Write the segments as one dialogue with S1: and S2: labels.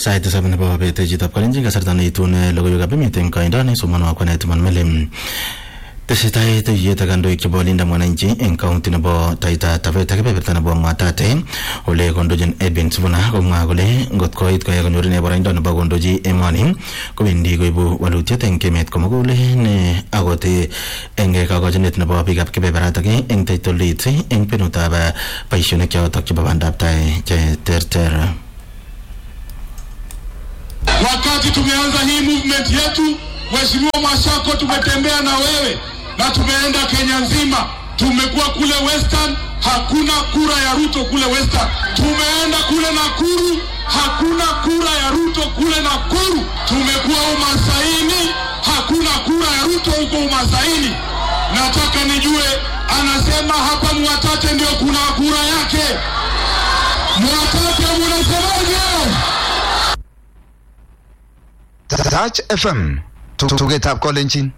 S1: sait tisab nebo bet chitab kalenjin kasarta neitun logoiwekab emet eng koindo nesomonwo kwanet man melim tesetai tuyet ak kandoik chebo linda mwananchi eng kaunti nebo taita taveta kebeberta nebo mwatate ole kondochin Edwin Sifuna komwa kole ngot koit koya konyor ine boroindo nebo kondochi emoni kowendi koibu walutiet eng emet komugul ne akot eng kakochinet nebo biikab kebeberatak eng title deeds eng kwenutab boisionik chotok chebo bandab tai che terter
S2: Wakati tumeanza hii movement yetu, Mheshimiwa Mashako, tumetembea na wewe na tumeenda Kenya nzima, tumekuwa kule Western, hakuna kura ya Ruto kule Western. Tumeenda kule Nakuru, hakuna kura ya Ruto kule Nakuru. Tumekuwa Umasaini, hakuna kura ya Ruto huko Umasaini. Nataka nijue, anasema hapa Mwatate ndio kuna kura yake. Mwatate munasemaje?
S3: Touch FM tugetab kolenjin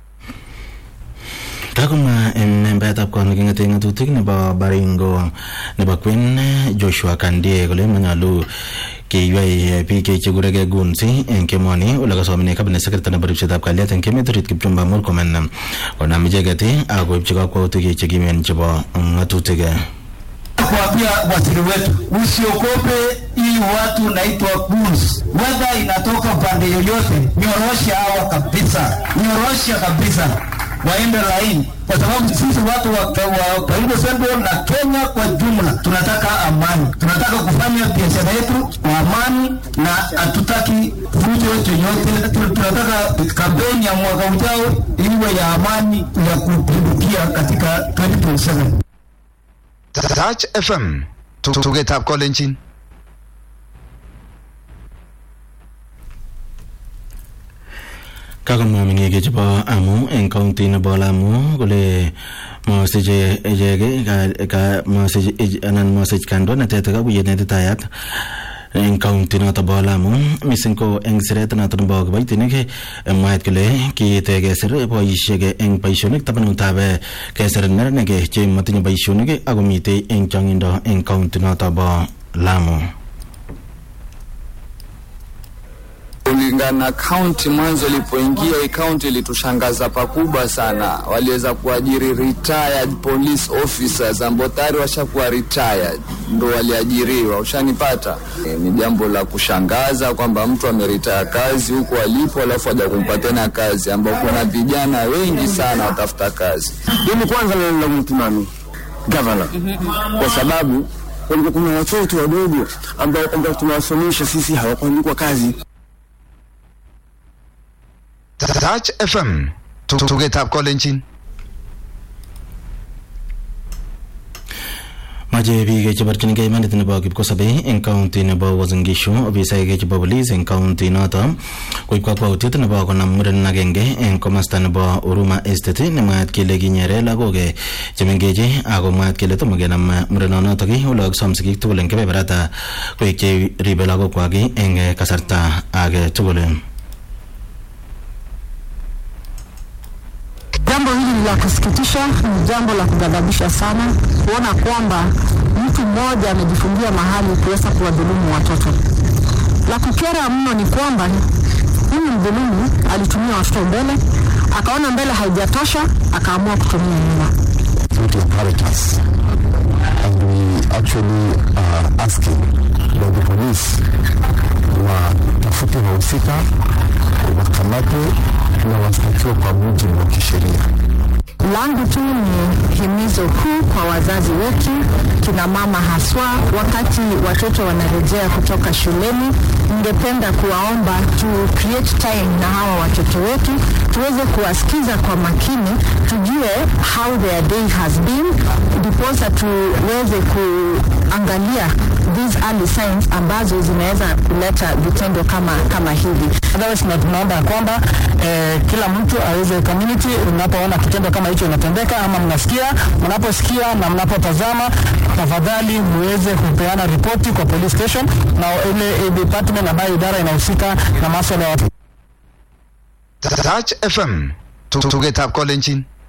S1: kakomwa membayatab kot neking'ete ng'atutik nebo Baringo nebo Kwen Joshua Kandie kole manyalu keywei biik chekuregei guns eng kemoni ole kasomine cabinet secretary nebo ripsetab kalyet eng emet orit Kipchumba Murkomen konam icheket ak koibchi kakwautik chekimen chebo ng'atutik
S4: kuambia waziri wetu usiogope hii watu naitwa goons, wedha inatoka upande yoyote, nyorosha hawa kabisa, nyorosha kabisa, waende laini, kwa sababu sisi watu wa, wa Baringo Central na Kenya kwa jumla tunataka amani, tunataka kufanya biashara yetu kwa amani na hatutaki fujo yoyote. Tunataka kampeni ya mwaka ujao iwe ya amani ya kupindukia katika 2027.
S3: Touch FM tugetab kolenjin
S1: kakomwa meng'ik chebo Amu eng kaunti nebo Lamu kole masiche ichek masich anan masich kandoinatet kakuyet netitayat eng kaunti noto bo Lamu mising ko eng siret noto nebo kiboitinik mwaet kole kiite kesir boisiek eng boisionik tabanutab kesir neranik che matinye boisionik akomitei eng chongindo eng kaunti noto bo Lamu
S5: kulingana na kaunti mwanzo ilipoingia hii kaunti ilitushangaza pakubwa sana. Waliweza kuajiri retired police officers ambao tayari washakuwa retired, ndo waliajiriwa. Ushanipata? E, ni jambo la kushangaza kwamba mtu ameritaya kazi huko alipo, alafu aja kumpa tena kazi, ambao kuna vijana wengi sana watafuta kazi.
S6: Mimi kwanza nalaumu nani? Gavana, kwa sababu walikuwa kuna watoto wadogo ambao kwamba tunawasomesha sisi hawakuandikwa kazi.
S3: Touch FM tugetab kolenjin
S1: mache biik cheborchinigei imanit nebo kipkosobei eng kaunti nebo Uasin Gishu ofisaek chebo polis eng kaunti noto koib kakwautiet nebo konam muren agenge eng komasta nebo Huruma Estate nemwaat kele kinyere lagok chemengech ako mwaat kele tomo kenam murenonotok ole kakisom sigik tugul eng kebeberata koek cheribe lagokwak eng kasarta age tugul
S7: Jambo hili ni la kusikitisha, ni jambo la kughadhabisha sana kuona kwamba mtu mmoja amejifungia mahali kuweza kuwadhulumu watoto. La kukera mno ni kwamba huyu mdhulumu alitumia watoto mbele, akaona mbele haijatosha, akaamua kutumia nyuma.
S8: to inherit us. And we actually are asking that the police watafute wahusika, wakamatwe na washtakiwe kwa mujibu wa kisheria.
S7: Langu tu ni himizo kuu kwa wazazi wetu, kina mama haswa, wakati watoto wanarejea kutoka shuleni, ningependa kuwaomba tu create time na hawa watoto wetu, tuweze kuwasikiza kwa makini, tujue how their day has been, ndiposa tuweze kuangalia these early signs ambazo zinaweza kuleta vitendo kama kama hivi.
S4: Otherwise, na tunaomba ya kwamba eh, kila mtu aweze community, unapoona kitendo kama hicho inatendeka ama mnasikia, mnaposikia na mnapotazama, tafadhali muweze kupeana ripoti kwa police station na ile department ambayo idara inahusika na masuala ya watu.
S3: Touch FM tugetab kolenjin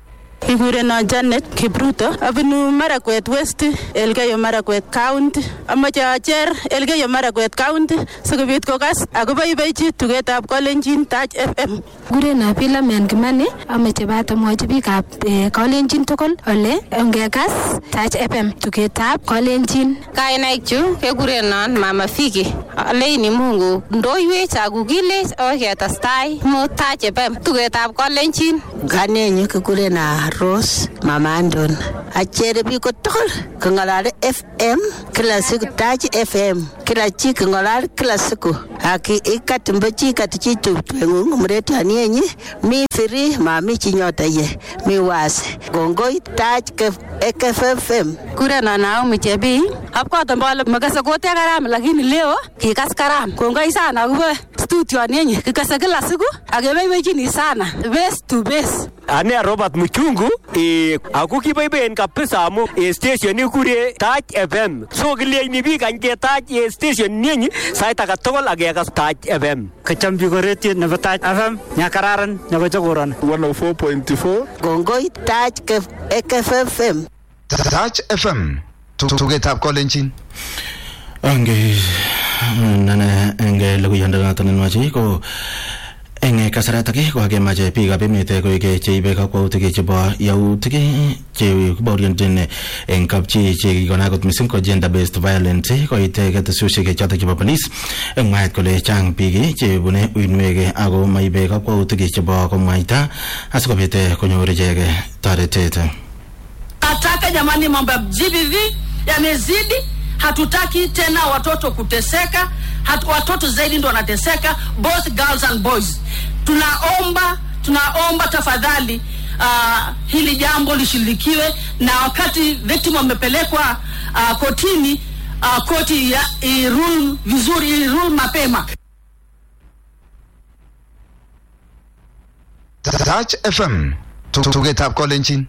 S9: Kikurenon Janet Kipruto, abunu Marakwet West, Elgeyo Marakwet County. Amache acher Elgeyo Marakwet County sikobit kokas akoboiboichi tugetab Kalenjin Touch FM.
S10: Kurena Philomen Kimani, ameche bat amwochi biikab eh, Kalenjin tugul ole ongekas Touch FM tugetab Kalenjin.
S11: Kainaik chu kekurenon Mama Fiki. Aleini Mungu ndoiwech akukilech akoi ketestai mu Touch FM tugetab Kalenjin.
S12: Kanenyu kikurena Rose Mama Andon. Achere biik tugul kong'alali FM kila siku Touch FM kila chi kong'alali kila siku aki ikatimbo chi kati chi tupeng'ung mretani yenyi mi free mami chi nyota ye mi wasi kongoi Touch FM
S9: Kurenon Naomi Chebii. Abwate mbole makase kutia karam lakini leo kikas karam. Kongoi sana akobo studio nenyi kikase kila siku akeboiboichini sana base to base.
S13: Ane Robert Muchungu eh, ako kiboiboen kabisa amu eh, station ikure Touch FM. So kileini biik any ketach eh, station nenyi sait age tugul ak kekas Touch FM.
S14: Kacham biik rediot nebo Touch FM nyakararan nebo chokoron.
S3: 104.4
S12: kongoi Touch FM
S3: Touch FM tugetab kolenjin
S1: Ange nane enge logoyandanoton nenwachi ko eng kasaratak ko kakemache biikab emet koek cheibe kakwautik chebo yautik che kibaorionjin eng kapchi che kikona kot mising ko gender based violence koit ketesushek chotok chebo police eng mwaet kole chang biik chebune uinwek ako maibe kakwautik chebo komwaita asikobit konyor ichek toretet
S15: Nataka jamani, mambo ya GBV yamezidi. Hatutaki tena watoto kuteseka. Hatu, watoto zaidi ndo wanateseka, both girls and boys. Tunaomba, tunaomba tafadhali uh, hili jambo lishughulikiwe, na wakati victim wamepelekwa uh, kotini uh, koti ya irule vizuri, irule mapema.
S3: Touch FM tugetab kolenjin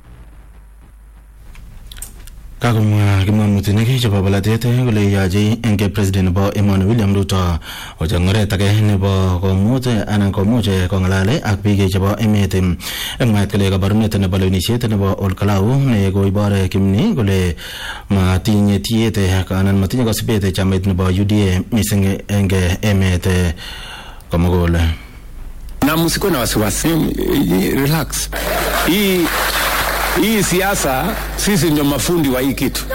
S1: kakomwa kimwamutik chebo bolatet kole yoche eng president nebo emoni William Ruto ocheng oret age nebo komuch anan komuch kong'alal ak biik chebo emet eng mwaet kole kabarunet nebo lewenisiet nebo Olkalau ne koibor kimni kole matinye tiet anan matinye kasubet chamait nebo UDA mising eng emet komugul
S6: na msikuwe na wasiwasi, relax. Hii hii siasa sisi ndio mafundi wa hii kitu.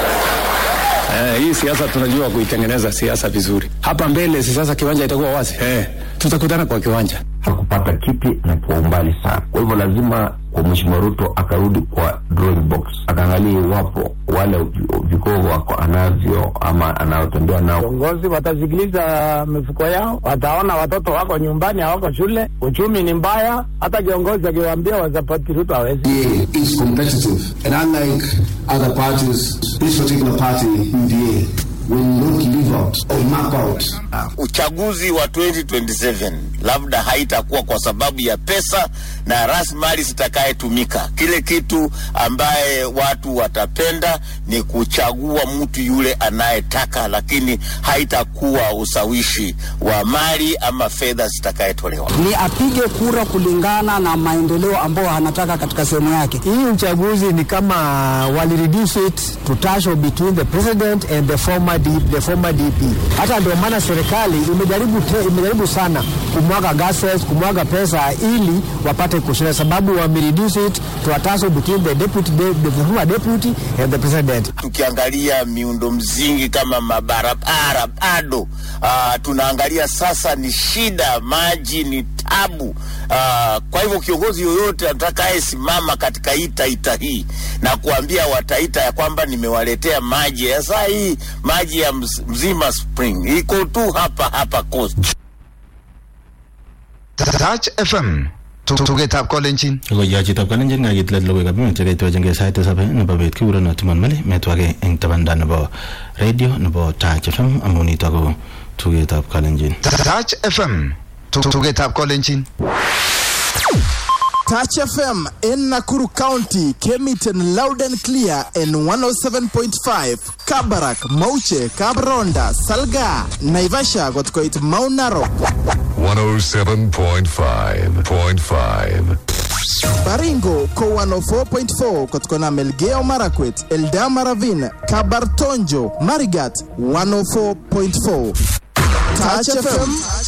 S6: Eh, hii siasa tunajua kuitengeneza siasa vizuri. Hapa mbele si sasa kiwanja itakuwa wazi. Eh, tutakutana kwa kiwanja.
S16: hakupata kiti na kwa umbali sana. Kwa hivyo lazima kwa Mheshimiwa Ruto akarudi kwa drawing box, akaangalia iwapo wale vigogo wako anavyo ama anaotembea nao.
S17: Viongozi watasikiliza mifuko yao, wataona watoto wako nyumbani, hawako shule, uchumi ni mbaya. Hata kiongozi akiwaambia wasapoti Ruto hawezi.
S18: UDA is competitive. And unlike other parties, this particular party, UDA, will not leave out or map out.
S19: Uchaguzi wa 2027 labda haitakuwa kwa sababu ya pesa na rasilimali zitakayetumika. Kile kitu ambaye watu watapenda ni kuchagua mtu yule anayetaka, lakini haitakuwa usawishi wa mali ama fedha zitakayetolewa.
S4: ni apige kura kulingana na maendeleo ambayo anataka katika sehemu yake. Hii uchaguzi ni kama wali reduce it to tussle between the president and the former DP, the former DP. Hata ndio maana serikali imejaribu te, imejaribu sana kumwaga gases, kumwaga pesa ili wapate kushinda, sababu wame reduce it to a tussle between the deputy, the, the former deputy and the president.
S19: Tukiangalia miundo msingi kama mabarabara bado uh, tunaangalia sasa ni shida, maji ni tabu. Uh, kwa hivyo kiongozi yoyote atakayesimama katika hii Taita hii na kuambia Wataita ya kwamba nimewaletea maji ya saa hii, maji ya mz- Mzima Spring iko tu hapa hapa Coast.
S3: Touch FM tugetab kolenjin
S1: Logoiwek chitab kalenjin kakit let logoiwekab emet chekaitwechengei sait tisab nebo bet kikurono Timon Meli metwake eng tabanda nebo radio nebo Touch FM amu nitok ko tugetab kalenjin
S3: Touch FM tugetab kolenjin
S20: Touch FM in Nakuru County came it in loud and clear in 107.5 Kabarak, Mauche, Kabronda, Salga, Naivasha got quite Mount Narok.
S21: 107.5.5
S20: Baringo ko 104.4 kutokana Melgeo Marakwet, Eldama Ravine, Kabartonjo, Marigat 104.4. Touch FM